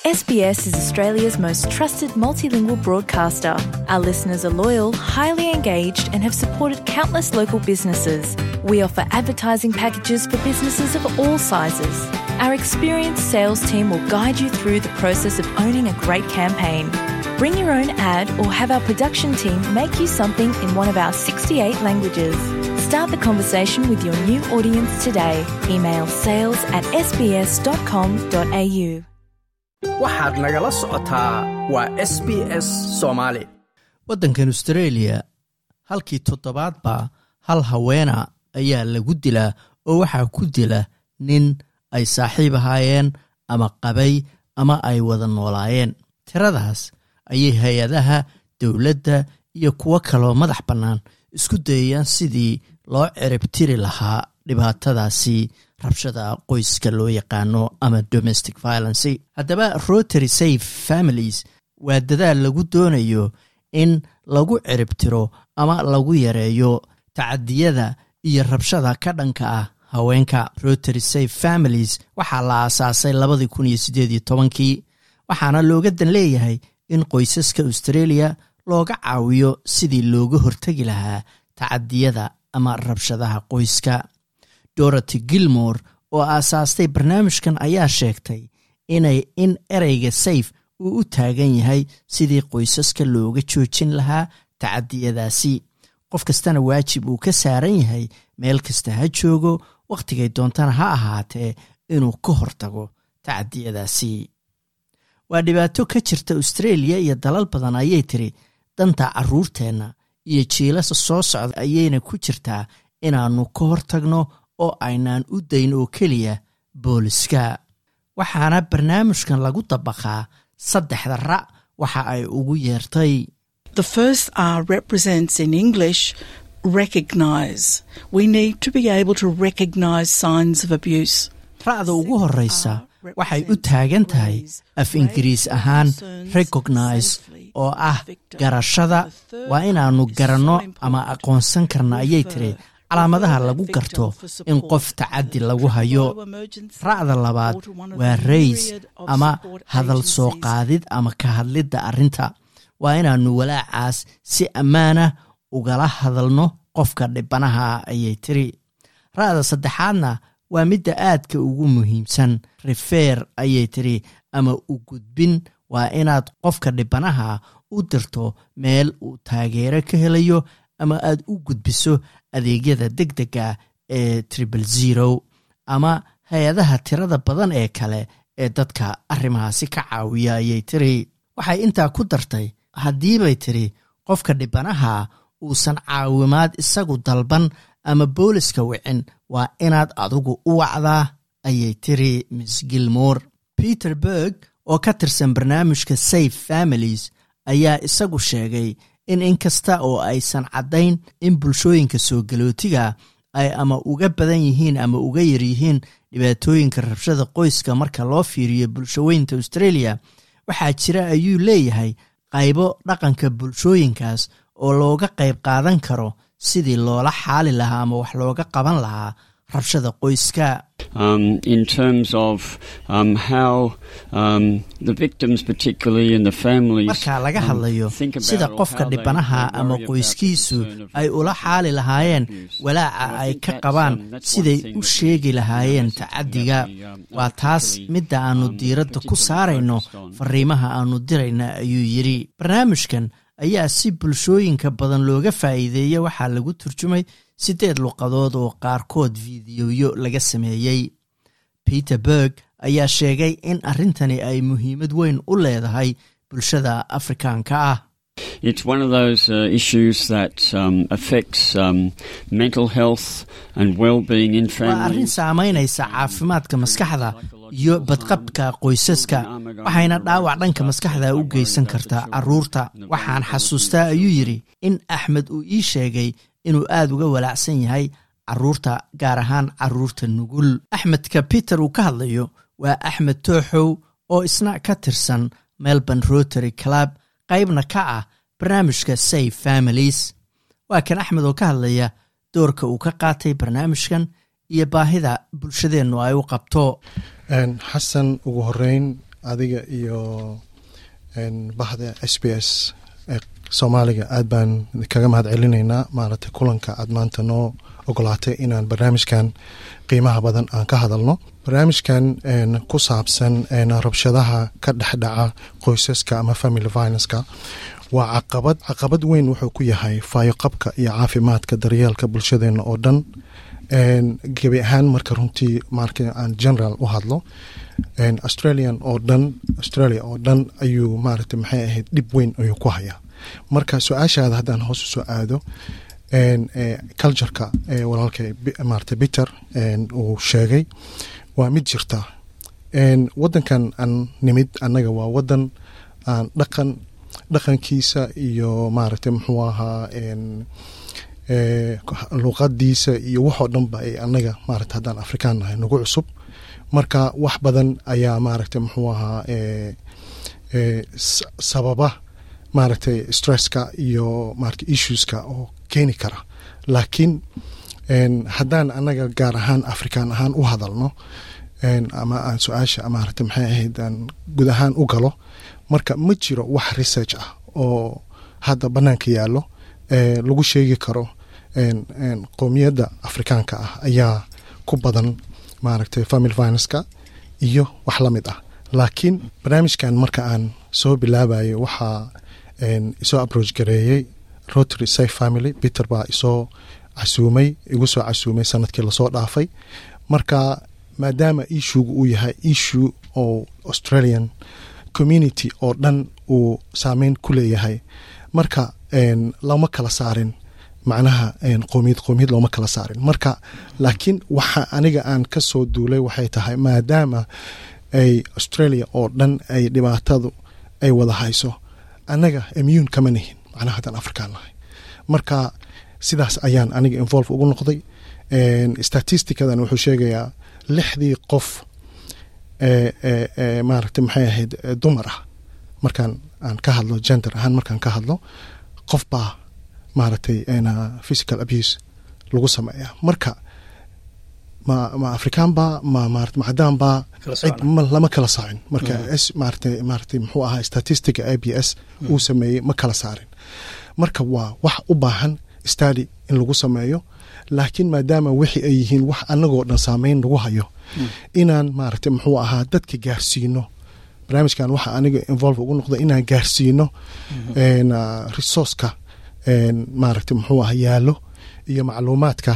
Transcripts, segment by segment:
SBS is Australia's most trusted multilingual broadcaster. Our listeners are loyal, highly engaged, and have supported countless local businesses. We offer advertising packages for businesses of all sizes. Our experienced sales team will guide you through the process of owning a great campaign. Bring your own ad or have our production team make you something in one of our 68 languages. Start the conversation with your new audience today. Email sales at sbs.com.au. waxaad nagala socotaa waa s b s soomaali waddankan australia halkii toddobaadba hal haweena ayaa lagu dilaa oo waxaa ku dila nin ay saaxiib ahaayeen ama qabay ama ay wada noolaayeen tiradaas ayay hay-adaha dowladda iyo kuwo kaloo madax bannaan isku dayayaan sidii loo ciribtiri lahaa dhibaatadaasi rabshada qoyska loo yaqaano ama domestic violency haddaba rotary safe families waa dadaal lagu doonayo in lagu ciribtiro ama lagu yareeyo tacadiyada iyo rabshada ka dhanka ah haweenka rotary safe families waxaa la aasaasay labadii kun iyo siddeed iyo tobankii waxaana looga dan leeyahay in qoysaska australia looga caawiyo sidii looga hortegi lahaa tacadiyada ama rabshadaha qoyska dorothy gilmore oo aasaastay barnaamijkan ayaa sheegtay inay in ereyga safe uu u taagan yahay sidii qoysaska looga joojin lahaa tacadiyadaasi qof kastana waajib uu ka saaran yahay meel kasta ha joogo wakhtigay doontana ha ahaatee inuu ka hortago tacadiyadaasi waa dhibaato ka jirta australia iyo dalal badan ayay tiri danta carruurteenna iyo jiilasa soo socda ayayna ku jirtaa inaannu ka hortagno oo aynaan u dayn oo keliya booliska waxaana barnaamijkan lagu dabaqaa saddexda ra' waxa ay ugu yeertay The first R represents in English recognise. We need to be able to recognise signs of abuse. ra'da ugu horreysa waxay u taagan tahay af ingiriis ahaan recognise oo ah garashada waa inaannu garanno ama aqoonsan karna ayay tiri calaamadaha lagu garto in qof tacaddi lagu hayo ra'da labaad waa rays ama hadal soo qaadid ama ka hadlidda arrinta waa inaannu walaacaas si ammaanah ugala hadalno qofka dhibanaha ayay tiri ra'da saddexaadna waa midda aadka ugu muhiimsan rifeer ayay tiri ama u gudbin waa inaad qofka dhibanaha u dirto meel uu taageero ka helayo ama aad u gudbiso adeegyada deg dega ee tribal zero ama hay-adaha tirada badan ee kale ee dadka arrimahaasi ka caawiya ayay tiri waxay intaa ku dartay haddiibay tiri qofka dhibanaha uusan caawimaad isagu dalban ama booliska wicin waa inaad adigu u wacdaa ayay tiri miss gilmore peter berg oo ka tirsan barnaamijka safe families ayaa isagu sheegay in inkasta oo aysan caddayn in bulshooyinka soo galootiga ay ama uga badan yihiin ama uga yar yihiin dhibaatooyinka rabshada qoyska marka loo fiiriyo bulshaweynta australia waxaa jira ayuu leeyahay qaybo dhaqanka bulshooyinkaas oo looga qayb qaadan karo sidii loola xaali lahaa ama wax looga qaban lahaa rabshada qoyska um, in terms of um, how um, the victims, particularly in the families, marka laga um, hadlayo think about sida or qofka how they dhibanaha worry ama about the qoyskiisu concern of ay ula xaali lahaayeen abuse. walaaca And I ay think ka that's, qabaan um, that's one siday thing u that we sheegi need to lahaayeen notice that we tacadiga have to, um, waa taas particularly, midda aanu um, diiradda ku particularly saarayno focused on. fariimaha aanu dirayna ayuu yidhi barnaamijkan ayaa si bulshooyinka badan looga faa'iideeya waxaa lagu turjumay siddeed luqadood oo qaarkood fiidiyoyo laga sameeyey peter berg ayaa sheegay in arrintani ay muhiimad weyn u leedahay bulshada afrikaanka ah It's one of those uh, issues that um, affects um, mental health and well-being in waa arrin families. saamaynaysa caafimaadka maskaxda iyo badqabka qoysaska waxayna dhaawac dhanka maskaxda u geysan kartaa carruurta waxaan xasuustaa ayuu yidhi in axmed uu ii sheegay inuu aad uga walaacsan yahay carruurta gaar ahaan carruurta nugul axmedka peter uu ka hadlayo waa axmed tooxow oo isna ka tirsan melbourne rotary club qaybna ka ah barnaamijka safe families waa kan axmed oo ka hadlaya doorka uu ka qaatay barnaamijkan iyo baahida bulshadeennu ay u qabto xasan ugu horeyn adiga iyo bahda s b s ee soomaaliga aad baan kaga mahad celinaynaa maaragtay kulanka aad maanta noo ogolaatay inaan barnaamijkan qiimaha badan aan ka hadalno barnaamijkan ku saabsan rabshadaha ka dhexdhaca qoysaska ama family violenceka waa caqabad caqabad weyn wuxuu ku yahay faayoqabka iyo caafimaadka daryeelka bulshadeena oo dhan gebi ahaan marka runtii marka aan general u hadlo australian oo dhan australia oo dhan ayuu maaragtay maxay ahayd dhib weyn ayuu ku hayaa marka su-aashaada haddaan hoos usoo aado cultureka walaalka maarata peter uu sheegay waa mid jirta wadankan aan nimid annaga waa wadan aan dhaqan dhaqankiisa iyo maaragtay muxuu ahaa luqadiisa iyo waxoo dhanba ay annaga maarata haddaan afrikaan nahay nagu cusub marka wax badan ayaa maaragtay muxuu ahaa sababa maaragtay stresska iyo maarata issueska oo keeni kara laakiin haddaan annaga gaar ahaan afrikaan ahaan u hadalno ama aan su-aasha maarata maxay ahayd aan guud ahaan u galo marka ma jiro wax research ah oo hadda bannaanka yaallo lagu sheegi karo qowmiyadda afrikaanka ah ayaa ku badan maaragtay family finanska iyo wax la mid ah laakiin barnaamijkan marka aan soo bilaabayo waxaa isoo approach gareeyey rotary safe family peter baa isoo casuumay igu soo casuumay sanadkii lasoo dhaafay marka maadaama issuega uu yahay issue oo australian community oo dhan uu saameyn ku leeyahay marka lama kala saarin macnaha qowmiyad qowmiyad looma kala saarin marka laakiin waxa aniga aan ka soo duulay waxay tahay maadaama ay australia oo dhan ay dhibaatadu ay wada hayso annaga immune kama nihin macnaha haddaan afrikaan nahay marka sidaas ayaan aniga involve ugu noqday statisticadan wuxuu sheegayaa lixdii qof maaragtay maxay ahayd dumar ah markaan aan ka hadlo gender ahaan markaan ka hadlo qof baa maaragtay physical abuse lagu sameeyaa marka ma ma afrikaan baa ma marat ma cadaan baa cid lama kala saarin marka s maarata maaratay muxuu ahaa statistica a b s uu sameeyey ma kala saarin marka waa wax u baahan stady in lagu sameeyo laakiin maadaama wixii ay yihiin wax annagoo dhan saameyn lagu hayo inaan maaragtay muxuu ahaa dadka gaarsiino barnaamijkan waxa aniga involve ugu noqda inaan gaarsiino resourceka maaragtay muxuu aha yaallo iyo macluumaadka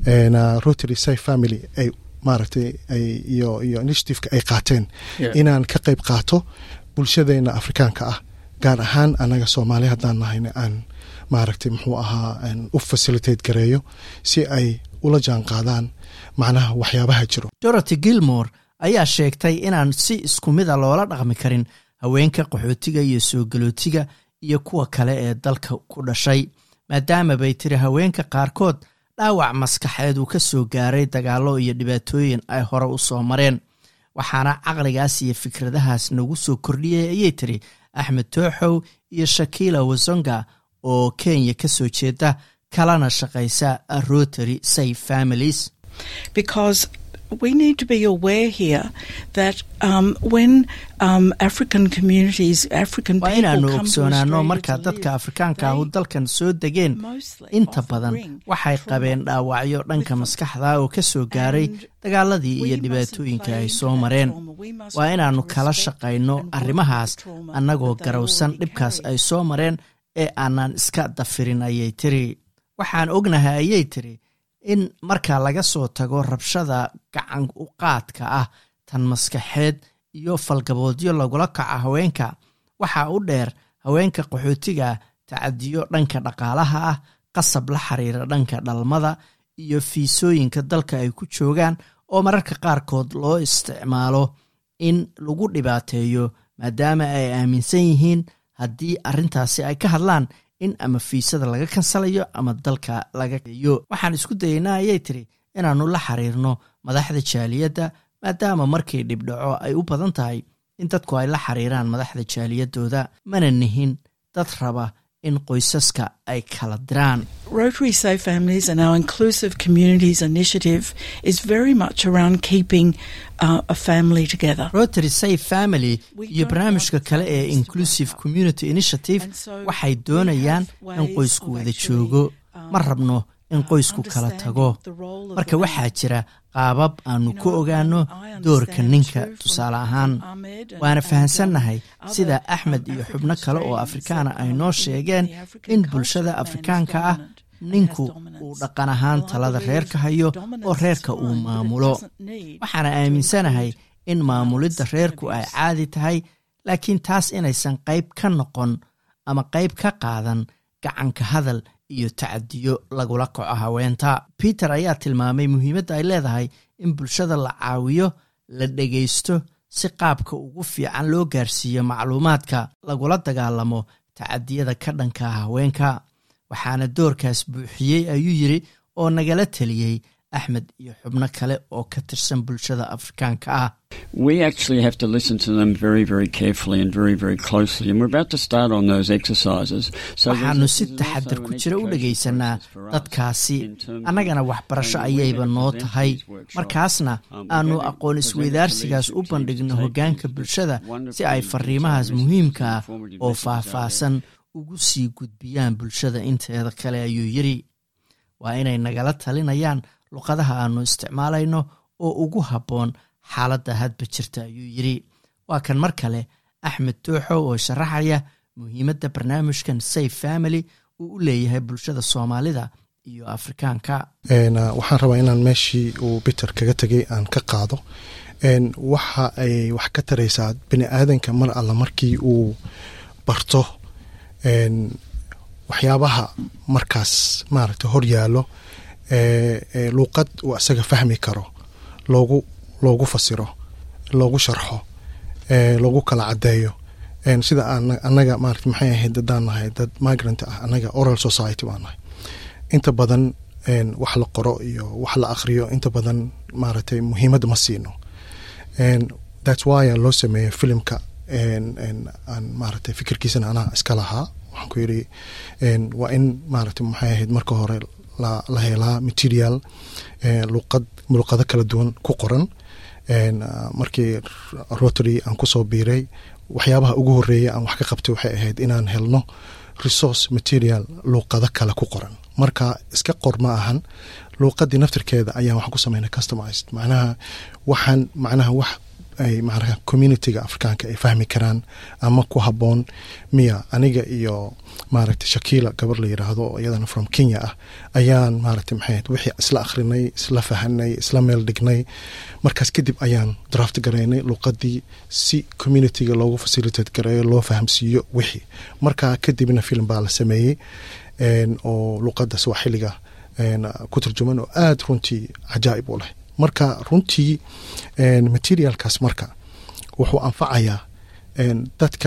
rotary safe family ay maaragtay ay iyo iyo initiativeka ay qaateen inaan ka qayb qaato bulshadeena afrikaanka ah gaar ahaan annaga soomaali haddaan nahayna aan maaragtay muxuu ahaa u facilitate gareeyo si ay ula jaan qaadaan macnaha waxyaabaha jiro dorothy gilmore ayaa sheegtay inaan si isku mida loola dhaqmi karin haweenka qaxootiga iyo soo galootiga iyo kuwa kale ee dalka ku dhashay maadaama bay tiri haweenka qaarkood dhaawac maskaxeed uu ka soo gaaray dagaallo iyo dhibaatooyin ay hore u soo mareen waxaana caqligaas iyo fikradahaas nagu soo kordhiyay ayay tiri axmed tooxow iyo shakiila wasonga oo kenya ka soo jeeda kalana shaqaysa rotary safe families because we need to be aware here that um, when um, African communities, African waa people inaanu come to ogsoonaano Australia marka to dadka live, afrikaanka ahu they dalkan soo degeen mostly inta often badan bring waxay trauma qabeen dhaawacyo dhanka with them. maskaxda oo ka soo gaaray And dagaaladii we iyo mustn't dhibaatooyinka play ay into soo that mareen trauma. We must waa learn inaannu to kala respect shaqayno and work arrimahaas with the trauma annagoo that they garowsan already dhibkaas carry. ay soo mareen ee aanan iska dafirin ayay tiri waxaan ognahay ayay tiri in marka laga soo tago rabshada gacan u qaadka ah tan maskaxeed iyo falgaboodyo lagula kaco haweenka waxaa u dheer haweenka qaxootiga tacadiyo dhanka dhaqaalaha ah qasab la xiriira dhanka dhalmada iyo fiisooyinka dalka ay ku joogaan oo mararka qaarkood loo isticmaalo in lagu dhibaateeyo maadaama ay aaminsan yihiin haddii arrintaasi ay ka hadlaan in ama fiisada laga kansalayo ama dalka laga yo waxaan isku dayaynaa ayay tiri inaannu la xiriirno madaxda jaaliyadda maadaama markii dhibdhaco ay u badan tahay in dadku ay la xiriiraan madaxda jaaliyadooda mana nihin dad raba in qoysaska ay kala diraan Rotary Safe Families and our Inclusive Communities initiative is very much around keeping uh, a family together. rotary safe family We iyo don't barnaamijka want kale ee families to inclusive break up. community initiative And so waxay we doonayaan have in ways qoysku of wada actually, joogo um, ma rabno in uh, qoysku kala understanding tago the role of marka the waxaa man. jira qaabab aanu You ku know, ogaano um, I doorka understand ninka too from- tusaale ahaan from Ahmed and- waana and, fahansannahay um, sida other, axmed um, iyo African xubno kale oo Australians afrikaana that, ay um, noo in sheegeen the African in culture, bulshada man is afrikaanka ah dominant and ninku has dominance. uu dhaqan ahaan Well, I talada believe reerka hayo dominance oo is reerka uu fine, but it maamulo doesn't need waxaana to aaminsanahay include in maamulidda violence and reerku ay abuse. caadi tahay laakiin taas inaysan qayb ka noqon ama qayb ka qaadan gacanka hadal iyo tacadiyo lagula kaco haweenta peter ayaa tilmaamay muhiimadda ay leedahay in bulshada la caawiyo la dhegaysto si qaabka ugu fiican loo gaarsiiyo macluumaadka lagula dagaalamo tacadiyada ka dhanka haweenka waxaana doorkaas buuxiyey ayuu yidri oo nagala teliyey axmed iyo xubno kale oo ka tirsan bulshada afrikaanka ah We actually have to listen to them very, very carefully and very, very closely. And we're about to start on those exercises. So there's waxaanu a- si there's taxadar also ku an jira u education dhegaysanaa process for us dadkaasi in terms of annagana waxbarasho training. We're ayayba going to noo present tahay these workshops. markaasna Um, we're aanu going to aqoon present it to isweydaarsigaas u leadership bandhigno teams, hoggaanka take bulshada wonderfully si ay fariimahaas detailed muhiimka ah messages, informative oo messages out there. faahfaahsan ugu sii gudbiyaan bulshada inteeda kale ayuu yidhi waa inay nagala talinayaan luqadaha aanu isticmaalayno oo ugu habboon xaaladda hadba jirta ayuu yidhi waa kan mar kale axmed tooxo oo sharaxaya muhiimadda barnaamijkan safe family uu u leeyahay bulshada soomaalida iyo afrikaanka Een, uh, waxaan rabaa inaan meeshii uu peter kaga tegay aan ka qaado Een, waxa ay wax ka taraysaa bini aadanka mar alla markii uu barto een, waxyaabaha markaas maaragta hor yaalo ee, ee, luuqad uu asaga fahmi karo loogu loogu fasiro loogu sharxo ee, loogu kala cadeeyo Een, sida aan- annaga maarata maxay ahayd dadaan nahay dad migrant ah annaga oral society baan nahay inta badan een, wax la qoro iyo wax la akhriyo inta badan maaragtay muhiimad ma siino Een, that's why aan loo sameeyey filimka een, een, aan maaragtay fikirkiisana anaa iska lahaa waxaan ku yidhi een, waa in maaragtay maxay ahayd marka hore la, la helaa material een, luqad luqado kala duwan ku qoran Een, ah, markii rotary aan kusoo biiray waxyaabaha ugu horeeya aan wax ka qabtay waxay ahayd inaan helno resource material luuqado kale ku qoran marka iska qor ma ahan luuqadii naftirkeeda ayaan waxaan ku sameynay customized macnaha waxaan macnaha wax ay macnaha communityga afrikaanka ay fahmi karaan ama ku habboon miya aniga iyo maaragtay shakila gabar la yiraahdo oo iyadana from kenya ah ayaan maaragtay maxay ahayd wixii isla akhrinay isla fahanay isla meel dhignay markaas kadib ayaan draft garaynay luuqadii si communityga loogu facilitate gareeyo loo fahamsiiyo wixii marka kadibna film baa la sameeyey een, oo luuqada swaxiliga een, ku turjuman oo aada runtii cajaa'ib u leh marka runtii een, materialkaas marka wuxuu anfacayaa een, dadka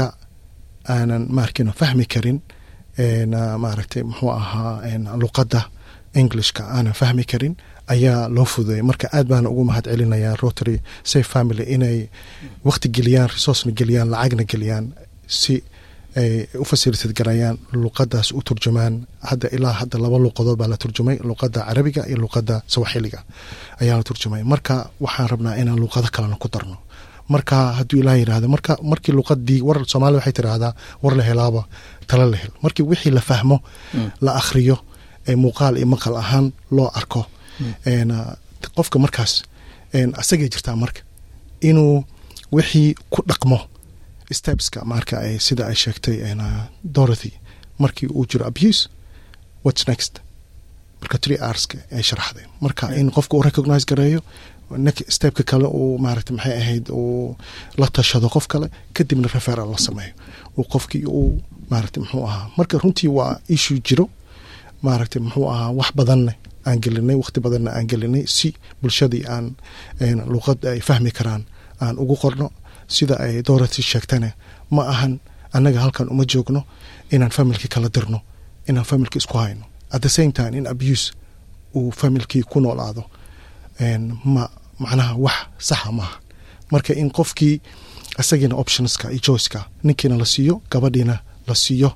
aanan maarkino fahmi karin een, ah, maaragtay muxuu ahaa een, luqadda englishka aanan fahmi karin ayaa loo fududeeyay marka aad baana ugu mahad celinayaa rotary safe family inay waqti geliyaan resourcena geliyaan lacagna geliyaan si ay u facilitate garayaan luqadaas u turjumaan hadda ilaa hadda laba luqadood baa la turjumay luqada carabiga iyo luqada sawaxiliga ayaa la turjumay marka waxaan rabnaa inaan luqado kalena ku darno marka hadduu ilaah yidhahda marka markii luqadii war soomaalida waxay tidhaahdaa war la helaaba tala la hel markii wixii la fahmo la akhriyo ee muuqaal iyo maqal ahaan loo arko een, ah, qofka markaas een, asagay jirtaa marka inuu wixii ku dhaqmo stepska marka ay sida ay sheegtay een, ah, dorothy markii uu jiro abuse what's next marka three hourska ay sharaxday marka in qofka uu recognize gareeyo nek- stepka kale uu maaragta maxay ahayd uu la tashado qof kale kadibna referal la sameeyo uu qofkii uu maaragta muxuu ahaa marka runtii waa issue jiro maaragta muxuu ahaa wax badanna aan gelinay waqti badanna aan gelinay si bulshadii aan een, luqad ay fahmi karaan aan ugu qorno sida ay dorothy sheegtane ma ahan annaga halkan uma joogno inaan familki kala dirno inaan familki isku hayno at the same time in abuse uu familkii ku noolaado een, ma macnaha wax saxa maaha marka in qofkii isagiina optionska iyo choiceka ninkiina la siiyo gabadhiina la siiyo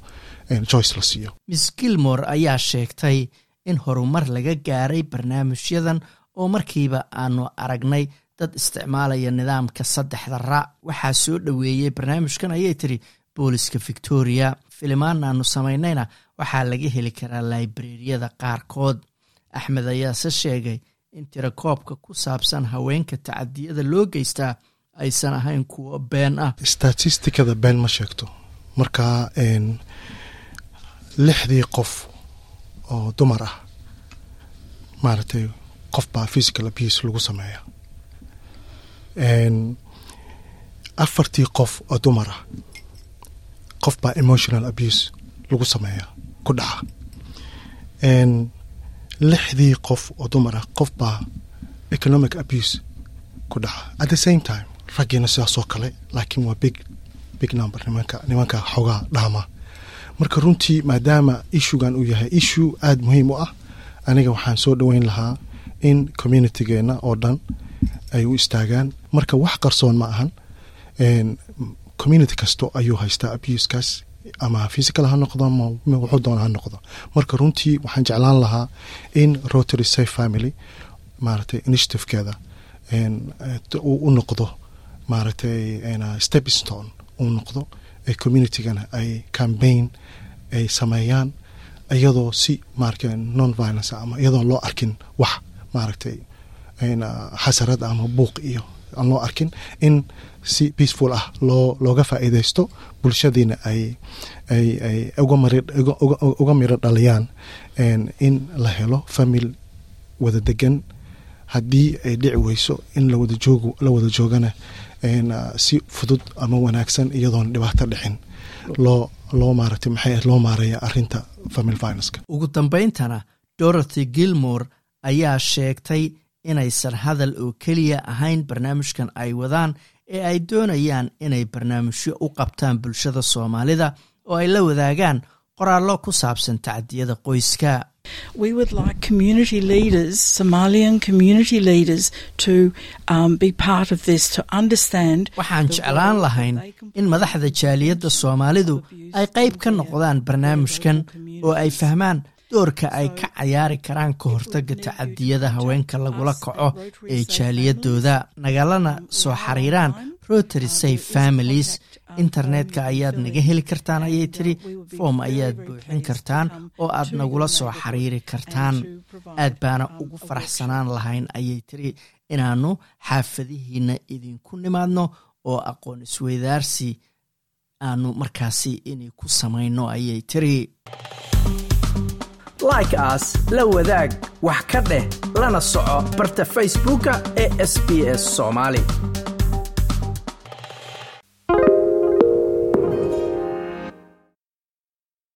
joyce la siiyo miss gilmore ayaa sheegtay in horumar laga gaaray barnaamijyadan oo markiiba aanu aragnay dad isticmaalaya nidaamka saddexda raac waxaa soo dhoweeyey barnaamijkan ayay tiri booliska victoria filimaan aanu samaynayna waxaa laga heli karaa laibrariyada qaarkood axmed ayaase sheegay in tirakoobka ku saabsan haweenka tacadiyada loo geystaa aysan ahayn kuwo been ah statistikada been ma sheegto marka lixdii qof oo dumar ah maaragtay qof baa physical abuse lagu sameeya afartii qof oo dumar ah qof baa emotional abuse lagu sameeya ku dhaca lixdii qof oo dumar ah qof baa economic abuse ku dhaca at the same time raggiina sidaasoo kale laakiin waa big big number nimanka nimanka xoogaa dhaama marka runtii maadaama issuegan uu yahay issue aada muhiim u ah aniga waxaan soo dhoweyn lahaa in communitigeena oo dhan ay u istaagaan marka wax qarsoon ma ahan community kasto ayuu haystaa abusekaas ama physical ha noqdo ama wuxuu doona ha noqdo marka runtii waxaan jeclaan lahaa in rotary safe family maaragtay initiativekeeda uu u noqdo maaragtay stepstone uu noqdo ee communitygana ay cambaign ay sameeyaan iyadoo si maaragta non violence ama iyadoon loo arkin wax maaragtay xasarad ama buuq iyo aan loo arkin in si peaceful ah loo looga faa'iidaysto bulshadiina ay ay ay uga miro dhaliyaan in la helo famil wada degan haddii ay dhici weyso in lawada joog la wada joogana si fudud ama wanaagsan iyadoon dhibaato dhicin loo loo maaragtay maxay loo maareeya arrinta family violence ugu dambayntana dorothy gilmore ayaa sheegtay inaysan hadal oo keliya ahayn barnaamijkan ay wadaan ee ay doonayaan inay barnaamijyo u qabtaan bulshada soomaalida oo ay la wadaagaan qoraallo ku saabsan tacdiyada qoyska We would like community leaders, Somalian community leaders, to um, be part of this, to understand. waxaan jeclaan lahayn in madaxda jaaliyadda soomaalidu ay qayb ka noqdaan barnaamijkan oo ay fahmaan doorka ay ka cayaari karaan ka hortaga tacadiyada haweenka lagula kaco ee jaaliyadooda nagalana soo xiriiraan rotary safe families internetka ayaad naga heli kartaan ayay tiri foom ayaad buuxin kartaan oo aad nagula soo xiriiri kartaan aad baana ugu faraxsanaan lahayn ayay tiri inaannu xaafadihiina idinku nimaadno oo aqoon isweydaarsi aanu markaasi inay ku samayno ayay tiri like aas la wadaag wax ka dheh lana soco barta facebooka ee sb s soomaali